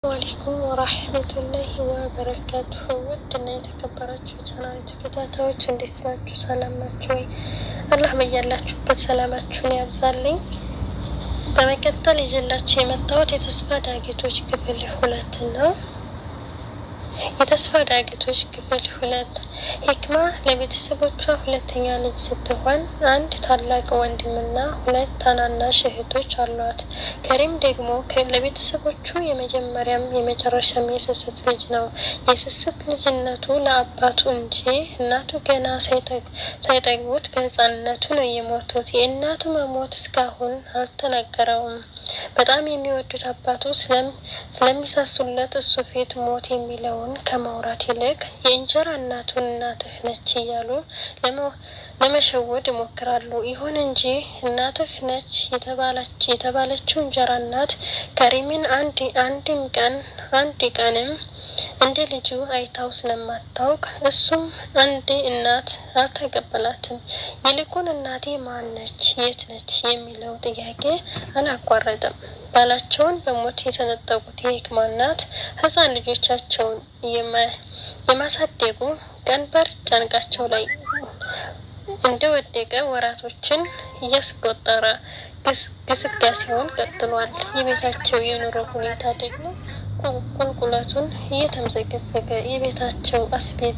አለይኩም ወራህመቱላሂ ወበረካቱሁ ውድና የተከበራችሁ ቻናል ተከታታዮች እንዴት ናችሁ? ሰላም ናችሁ ወይ? አላህ በያላችሁበት ሰላማችሁን ያብዛልኝ። በመቀጠል ይዤላችሁ የመጣሁት የተስፋ ዳገቶች ክፍል ሁለት ነው። የተስፋ ዳገቶች ክፍል ሁለት ሂክማ ለቤተሰቦቿ ሁለተኛ ልጅ ስትሆን አንድ ታላቅ ወንድምና ሁለት ታናናሽ እህቶች አሏት። ከሪም ደግሞ ለቤተሰቦቹ የመጀመሪያም የመጨረሻም የስስት ልጅ ነው። የስስት ልጅነቱ ለአባቱ እንጂ እናቱ ገና ሳይጠግቡት በሕፃንነቱ ነው የሞቱት። የእናቱ መሞት እስካሁን አልተነገረውም። በጣም የሚወዱት አባቱ ስለሚሳሱለት እሱ ፊት ሞት የሚለውን ከማውራት ይልቅ የእንጀራ እናቱን እናትህ ነች እያሉ ለመሸወድ ይሞክራሉ። ይሁን እንጂ እናትህ ነች የተባለችው እንጀራ እናት ከሪምን አንድም ቀን አንድ ቀንም እንደ ልጁ አይታው ስለማታውቅ እሱም አንድ እናት አልተቀበላትም። ይልቁን እናቴ ማን ነች? የት ነች? የሚለው ጥያቄ አላቋረጥም። ባላቸውን በሞት የተነጠቁት የሂክማ እናት ሕፃን ልጆቻቸውን የማሳደጉ ቀንበር ጫንቃቸው ላይ እንደወደቀ ወራቶችን እያስቆጠረ ግስጋሴውን ቀጥሏል። የቤታቸው የኑሮ ሁኔታ ደግሞ ቁልቁለቱን እየተምዘገዘገ የቤታቸው አስቤዛ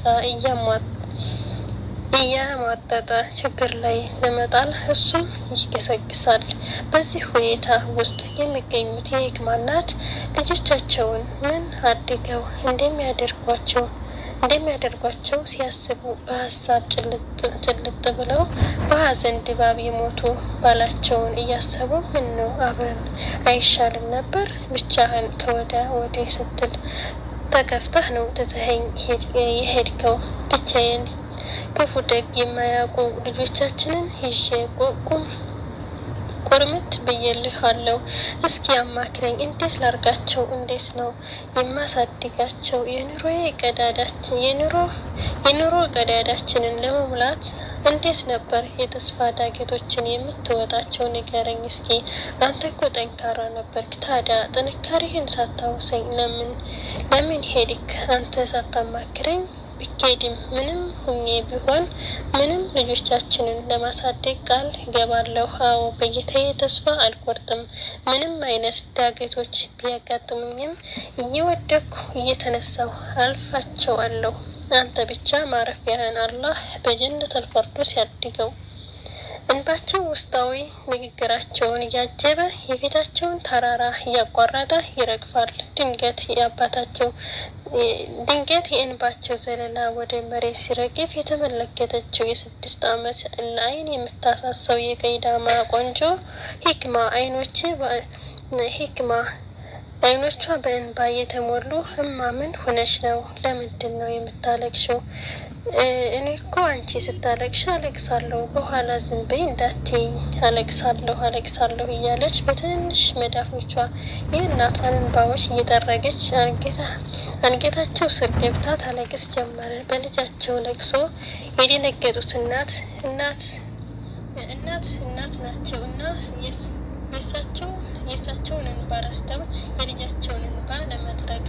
እያሟጠጠ ችግር ላይ ለመጣል እሱም ይገሰግሳል። በዚህ ሁኔታ ውስጥ የሚገኙት የሂክማ እናት ልጆቻቸውን ምን አድገው እንደሚያደርጓቸው እንደሚያደርጓቸው ሲያስቡ በሀሳብ ጭልጥ ብለው በሀዘን ድባብ የሞቱ ባላቸውን እያሰቡ ምን ነው አብረን አይሻልም ነበር? ብቻህን ከወዳ ወዲህ ስትል ተከፍተህ ነው ትተኸኝ የሄድከው? ብቻዬን ክፉ ደግ የማያውቁ ልጆቻችንን ይዤ ቁም ቁርምት ብዬልህ አለው። እስኪ አማክረኝ፣ እንዴት ላርጋቸው? እንዴት ነው የማሳድጋቸው? የኑሮ ቀዳዳችን የኑሮ የኑሮ ቀዳዳችንን ለመሙላት እንዴት ነበር የተስፋ ዳገቶችን የምትወጣቸው? ንገረኝ እስኪ። አንተ እኮ ጠንካራ ነበርክ። ታዲያ ጥንካሬህን ሳታውሰኝ ለምን ለምን ሄድክ? አንተ ሳታማክረኝ ቢኬድም ምንም ሁኜ ቢሆን ምንም ልጆቻችንን ለማሳደግ ቃል እገባለሁ። አዎ በጌታዬ ተስፋ አልቆርጥም። ምንም አይነት ዳገቶች ቢያጋጥሙኝም እየወደኩ እየተነሳሁ አልፋቸዋለሁ። አንተ ብቻ ማረፊያህን አላህ በጀነተል ፊርደውስ ያድርገው። እንባቸው ውስጣዊ ንግግራቸውን እያጀበ የቤታቸውን ተራራ እያቋረጠ ይረግፋል። ድንገት የአባታቸው ድንገት የእንባቸው ዘለላ ወደ መሬት ሲረግፍ የተመለከተችው የስድስት ዓመት ለአይን የምታሳሰው የቀይዳማ ቆንጆ ሂክማ አይኖቼ ሂክማ አይኖቿ በእንባ የተሞሉ እማ ምን ሆነሽ ነው? ለምንድን ነው የምታለቅሽው? እኔ እኮ አንቺ ስታለቅሽ አለቅሳለሁ፣ በኋላ ዝም በይ እንዳትይኝ፣ አለቅሳለሁ አለቅሳለሁ እያለች በትንንሽ መዳፎቿ የእናቷን እንባዎች እየጠረገች አንገታቸው ስር ገብታ ታለቅስ ጀመረ። በልጃቸው ለቅሶ የደነገጡት እናት እናት እናት እናት ናቸው እና የሳቸው የእሳቸውን እንባ ረስተው የልጃቸውን እንባ ለመጥረግ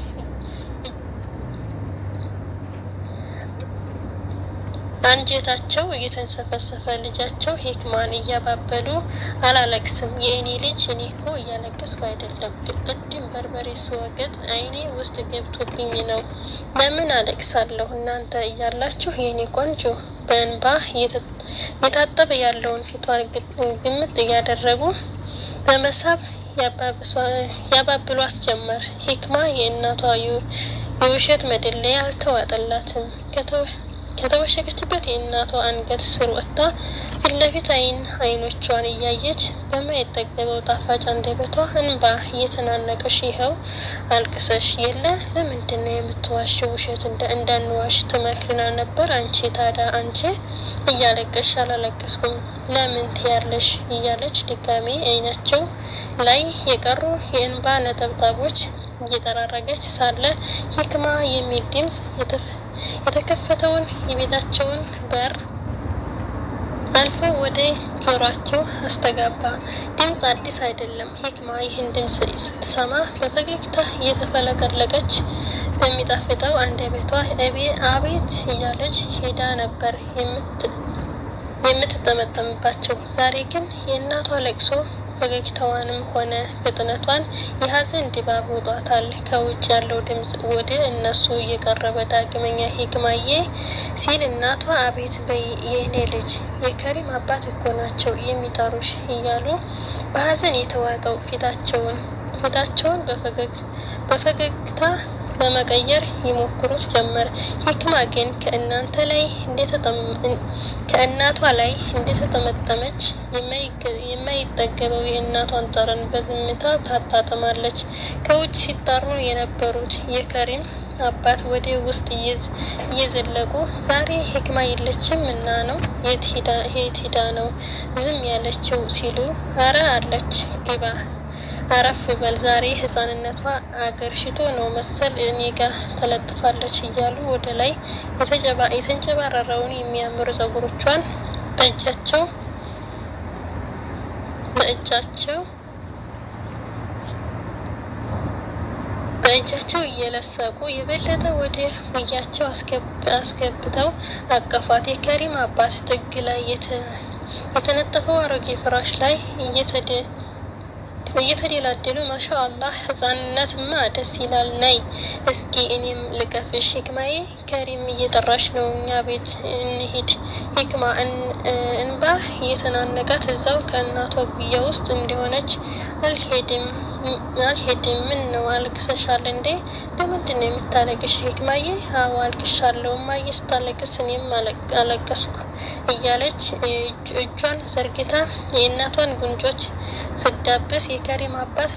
አንጀታቸው እየተንሰፈሰፈ ልጃቸው ሂክማን እያባበሉ አላለቅስም፣ የእኔ ልጅ እኔ እኮ እያለቀስኩ አይደለም፣ ቅድም በርበሬ ስወገጥ አይኔ ውስጥ ገብቶብኝ ነው። ለምን አለቅሳለሁ? እናንተ እያላችሁ የእኔ ቆንጆ በእንባ የታጠበ ያለውን ፊቷን ግምጥ እያደረጉ በመሳብ ያባብሏት ጀመር። ሂክማ የእናቷ የውሸት መደለያ አልተዋጠላትም። ከተወሸቀችበት የእናቷ አንገት ስር ወጥታ ፊት ለፊት አይን አይኖቿን እያየች በማይጠገበው ጣፋጭ አንደበቷ እንባ እየተናነቀሽ ይኸው አልቅሰሽ የለ ለምንድን ነው የምትዋሽው? ውሸት እንዳንዋሽ ትመክሪና ነበር። አንቺ ታዲያ አንቺ እያለቀሽ አላለቀስኩም ለምን ትያለሽ? እያለች ድጋሜ አይናቸው ላይ የቀሩ የእንባ ነጠብጣቦች እየጠራረገች ሳለ ሂክማ የሚል ድምጽ የተከፈተውን የቤታቸውን በር አልፎ ወደ ጆሯቸው አስተጋባ። ድምፅ አዲስ አይደለም። ሂክማ ይህን ድምፅ ስትሰማ በፈገግታ እየተፈለቀለቀች በሚጣፍጠው አንደበቷ አቤት እያለች ሄዳ ነበር የምትጠመጠምባቸው። ዛሬ ግን የእናቷ ለቅሶ ፈገግታዋንም ሆነ ፍጥነቷን የሀዘን ድባብ ውጧታል። ከውጭ ያለው ድምፅ ወደ እነሱ እየቀረበ ዳግመኛ ሂክማዬ ሲል እናቷ አቤት በይ የእኔ ልጅ የከሪም አባት እኮ ናቸው የሚጠሩሽ እያሉ በሀዘን የተዋጠው ፊታቸውን ፊታቸውን በፈገግታ ለመቀየር ይሞክሩት ጀመር። ሂክማ ግን ከእናንተ ላይ ከእናቷ ላይ እንደተጠመጠመች የማይጠገበው የእናቷን ጠረን በዝምታ ታጣጥማለች። ከውጭ ሲጣሩ የነበሩት የከሪም አባት ወደ ውስጥ እየዘለቁ ዛሬ ሂክማ የለችም እና ነው የት ሂዳ ነው ዝም ያለችው ሲሉ አረ አለች ግባ አረፍ በል ዛሬ ህፃንነቷ አገር ሽቶ ነው መሰል እኔ ጋ ተለጥፋለች እያሉ ወደ ላይ የተንጨባረረውን የሚያምር ጸጉሮቿን በእጃቸው በእጃቸው በእጃቸው እየለሰቁ የበለጠ ወደ ውያቸው አስገብተው አቀፏት። የከሪም አባት ጥግ ላይ የተነጠፈው አሮጌ ፍራሽ ላይ እየተደ እየተደላደሉ ማሻ አላህ ህጻንነትማ ደስ ይላል። ነይ እስኪ እኔም ልቀፍሽ። ሂክማዬ ከሪም እየጠራሽ ነው፣ እኛ ቤት እንሂድ። ሂክማ እንባ እየተናነቃት እዛው ከእናቷ ጉያ ውስጥ እንደሆነች አልሄድም አልሄድም። ምን ነው አልቅሰሻል እንዴ? ለምንድን ነው የምታለቅሽ? ሂክማዬ አዎ አልቅሻለሁ። እማዬ ስታለቅስ እኔም አለቀስኩ እያለች እጇን ዘርግታ የእናቷን ጉንጮች ስዳብስ የከሪም አባት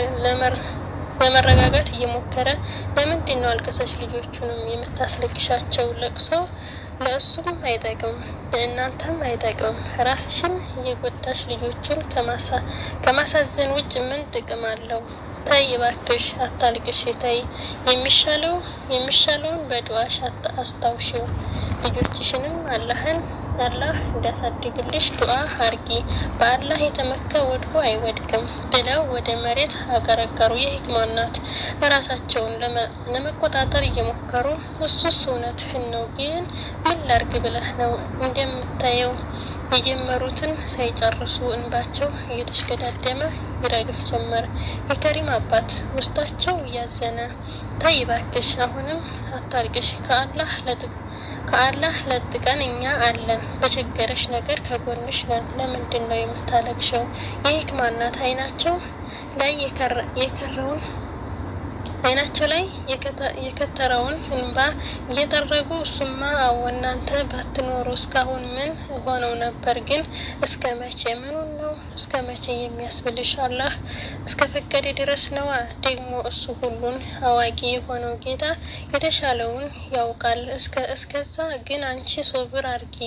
ለመረጋጋት እየሞከረ ለምንድን ነው አልቅሰሽ ልጆቹንም የምታስለቅሻቸው? ለቅሶ ለእሱም አይጠቅም ለእናንተም አይጠቅም። ራስሽን እየጎዳሽ ልጆቹን ከማሳዘን ውጭ ምን ጥቅም አለው? ተይ እባክሽ አታልቅሽ። ተይ የሚሻለው የሚሻለውን በዱዓሽ አስታውሺው። ልጆችሽንም አላህን አላህ እንዲያሳድግልሽ ዱዓ አርጊ። በአላህ የተመካ ወድቆ አይወድቅም ብለው ወደ መሬት አቀረቀሩ። የሂክማ እናት ራሳቸውን ለመቆጣጠር እየሞከሩ እሱስ እውነትህን ነው፣ ግን ምን ላርግ ብለህ ነው? እንደምታየው የጀመሩትን ሳይጨርሱ እንባቸው እየተሽገዳደመ ይረግፍ ጀመር። የከሪም አባት ውስጣቸው እያዘነ ተይ እባክሽ አሁንም አታልቅሽ ከአላህ ከአላህ ለጥቀን እኛ አለን። በቸገረሽ ነገር ከጎንሽ ነን። ለምንድን ነው የምታለቅሸው? የሂክማ እናት አይናቸው ላይ የከረውን አይናቸው ላይ የከተረውን እንባ እየጠረጉ እሱማ አዎ እናንተ ባትኖሩ እስካሁን ምን ሆነው ነበር? ግን እስከ መቼ ምኑን ነው እስከ መቼ የሚያስብልሽ? አላህ እስከ ፈቀደ ድረስ ነዋ። ደግሞ እሱ ሁሉን አዋቂ የሆነው ጌታ የተሻለውን ያውቃል። እስከዛ ግን አንቺ ሶብር አርጊ፣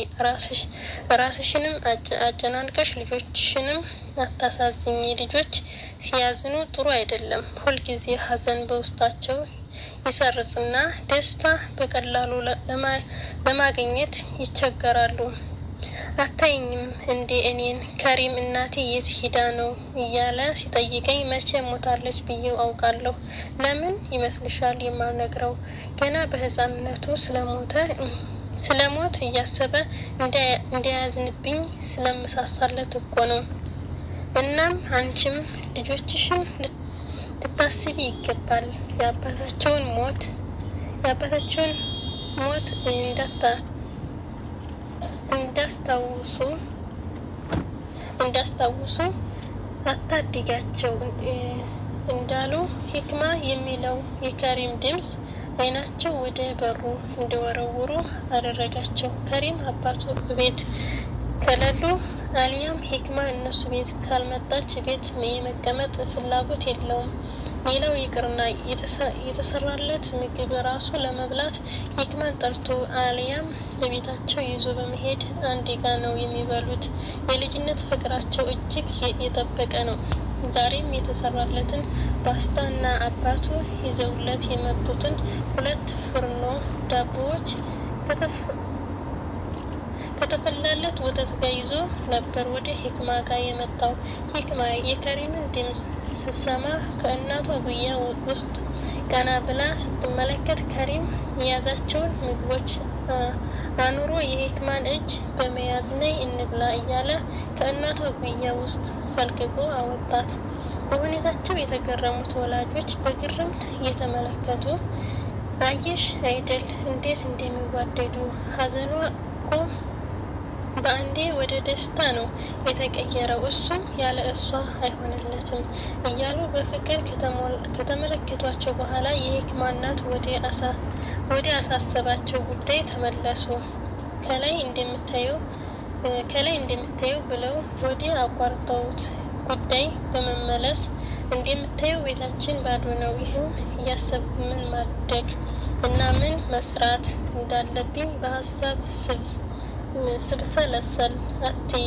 ራስሽንም አጨናንቀሽ ልጆችሽንም አታሳዝኝ። ልጆች ሲያዝኑ ጥሩ አይደለም። ሁልጊዜ ሀዘን በውስጣቸው ይሰርጽና ደስታ በቀላሉ ለማግኘት ይቸገራሉ። አታይኝም እንዴ እኔን ከሪም እናቴ የት ሂዳ ነው እያለ ሲጠይቀኝ መቼ ሞታለች ብዬው አውቃለሁ። ለምን ይመስልሻል የማልነግረው? ገና በህፃንነቱ ስለሞተ ስለሞት እያሰበ እንዳያዝንብኝ ስለምሳሳለት እኮ ነው። እናም አንቺም ልጆችሽን ልታስቢ ይገባል። የአባታቸውን ሞት የአባታቸውን ሞት እንዳታ እንዳስታውሱ እንዳስታውሱ አታድጋቸው እንዳሉ ሂክማ የሚለው የከሪም ድምፅ አይናቸው ወደ በሩ እንዲወረውሩ አደረጋቸው። ከሪም አባቱ ቤት ከሌሉ አሊያም ሂክማ እነሱ ቤት ካልመጣች ቤት የመቀመጥ ፍላጎት የለውም። ሌላው ይቅርና የተሰራለት ምግብ ራሱ ለመብላት ሂክማን ጠርቶ አሊያም በቤታቸው ይዞ በመሄድ አንድ ጋ ነው የሚበሉት። የልጅነት ፍቅራቸው እጅግ የጠበቀ ነው። ዛሬም የተሰራለትን ፓስታ እና አባቱ ይዘውለት የመጡትን ሁለት ፍርኖ ዳቦዎች ከተፈላለት ወተት ጋር ይዞ ነበር ወደ ሂክማ ጋር የመጣው። ሂክማ የከሪምን ድምፅ ስትሰማ ከእናቷ ጉያ ውስጥ ቀና ብላ ስትመለከት ከሪም የያዛቸውን ምግቦች አኑሮ የሂክማን እጅ በመያዝ ነይ እንብላ እያለ ከእናቷ ጉያ ውስጥ ፈልቅቆ አወጣት። በሁኔታቸው የተገረሙት ወላጆች በግርምት እየተመለከቱ አየሽ አይደል እንዴት እንደሚዋደዱ ሀዘኗ እኮ በአንዴ ወደ ደስታ ነው የተቀየረው፣ እሱም ያለ እሷ አይሆንለትም እያሉ በፍቅር ከተመለከቷቸው በኋላ የሂክማ እናት ወደ አሳሰባቸው ጉዳይ ተመለሱ። ከላይ እንደምታየው ከላይ እንደምታየው ብለው ወደ አቋርጠውት ጉዳይ በመመለስ እንደምታየው ቤታችን ባዶ ነው። ይህን እያሰብኩ ምን ማድረግ እና ምን መስራት እንዳለብኝ በሀሳብ ስብሰለሰል አትይ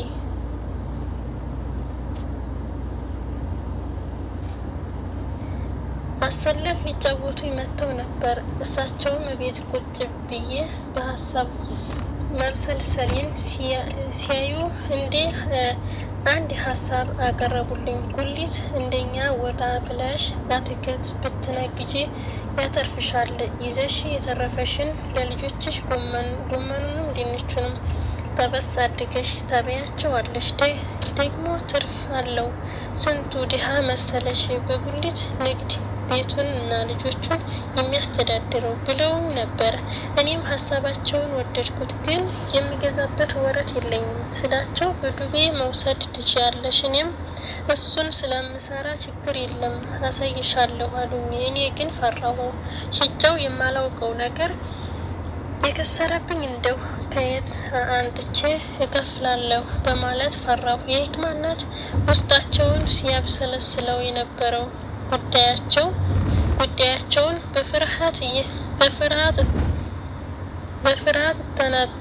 አሰለፍ ሊጫወቱ መጥተው ነበር። እሳቸውም ቤት ቁጭ ብዬ በሀሳብ መብሰልሰሌን ሲያዩ እንዴ አንድ ሀሳብ አቀረቡልኝ። ጉሊት እንደኛ ወጣ ብለሽ አትክልት ብትነግጂ ያተርፍሻል። ይዘሽ የተረፈሽን ለልጆችሽ ጎመኑንም ድንቹንም ጠበስ አድገሽ ታበያቸዋለሽ። ደግሞ ትርፍ አለው። ስንቱ ድሃ መሰለሽ በጉሊት ንግድ ቤቱን እና ልጆቹን የሚያስተዳድረው ብለው ነበር። እኔም ሀሳባቸውን ወደድኩት፣ ግን የሚገዛበት ወረት የለኝም ስላቸው በዱቤ መውሰድ ትችያለሽ፣ እኔም እሱን ስለምሰራ ችግር የለም አሳይሻለሁ አሉኝ። እኔ ግን ፈራሁ። ሽጫው የማላውቀው ነገር የከሰረብኝ እንደው ከየት አንጥቼ እከፍላለሁ በማለት ፈራሁ። የሂክማ እናት ውስጣቸውን ሲያብሰለስለው የነበረው ጉዳያቸው ጉዳያቸውን በፍርሃት በፍርሃት በፍርሃት ተናጡ።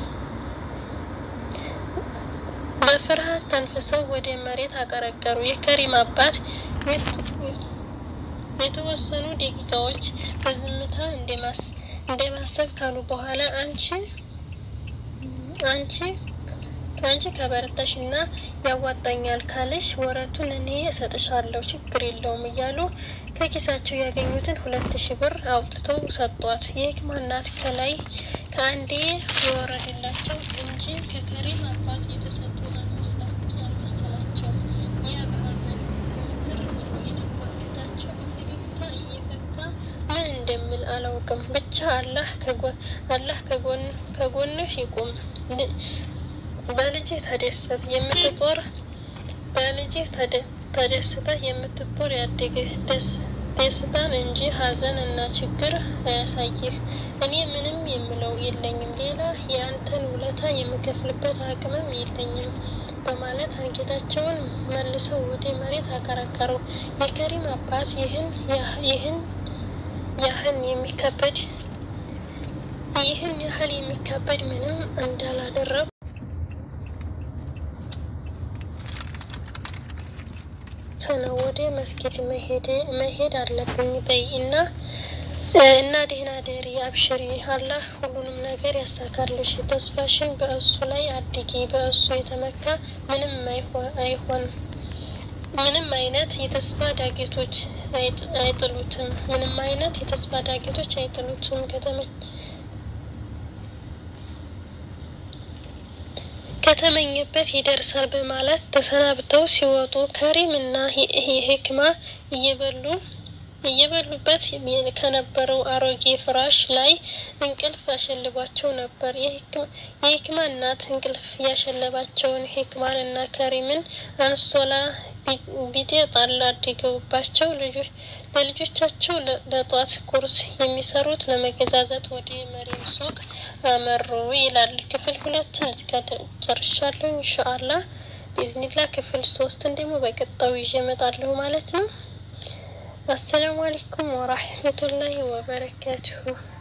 በፍርሃት ተንፍሰው ወደ መሬት አቀረቀሩ። የከሪም አባት የተወሰኑ ደቂቃዎች በዝምታ እንደማሰብ ካሉ በኋላ አንቺ አንቺ አንቺ ከበረታሽ እና ያዋጣኛል ካለሽ ወረቱን እኔ እሰጥሻለሁ፣ ችግር የለውም እያሉ ከኪሳቸው ያገኙትን ሁለት ሺህ ብር አውጥተው ሰጧት። የሂክማ እናት ከላይ ከአንዴ የወረደላቸው እንጂ ከከሪም አባት የተሰጡ አልመሰላቸው። ያ በሀዘን ምትር ብሎ የነበር ፊታቸው በፈገግታ እየፈካ ምን እንደሚል አላውቅም። ብቻ አላህ አላህ ከጎንሽ ይቁም በልጅህ ተደሰት የምትጦር በልጅህ ተደስተ የምትጦር ያድግህ ደስታን እንጂ ሀዘን እና ችግር አያሳይህ። እኔ ምንም የምለው የለኝም፣ ሌላ የአንተን ውለታ የምከፍልበት አቅምም የለኝም በማለት አንገታቸውን መልሰው ወደ መሬት አቀረቀሩ። የከሪም አባት ይህን ይህን ያህል የሚከበድ ይህን ያህል የሚከበድ ምንም እንዳላደረጉ ነው ወደ መስጊድ መሄድ አለብኝ በይ እና እና ደህና ደሪ አብሽሪ፣ አላህ ሁሉንም ነገር ያሳካልሽ። ተስፋሽን በእሱ ላይ አድጊ። በእሱ የተመካ ምንም አይሆን ምንም አይነት የተስፋ ዳጌቶች አይጥሉትም። ምንም አይነት የተስፋ ዳጌቶች አይጥሉትም። ከተመኘበት ይደርሳል በማለት ተሰናብተው ሲወጡ ከሪም እና ሂክማ እየበሉ እየበሉበት ከነበረው አሮጌ ፍራሽ ላይ እንቅልፍ ያሸልባቸው ነበር። የሂክማ እናት እንቅልፍ ያሸለባቸውን ሂክማን እና ከሪምን አንሶላ ቢጤ ጣል አድርገውባቸው ለልጆቻቸው ለጧት ቁርስ የሚሰሩት ለመገዛዛት ወደ መሪም ሱቅ አመሩ ይላል። ክፍል ሁለትን እዚህ ጋር ጨርሻለሁ። ኢንሻአላ ቢዝኒላ ክፍል ሶስትን ደግሞ በቀጣዩ ይዤ እመጣለሁ ማለት ነው። አሰላሙ አለይኩም ወራህመቱላሂ ወበረካቱሁ።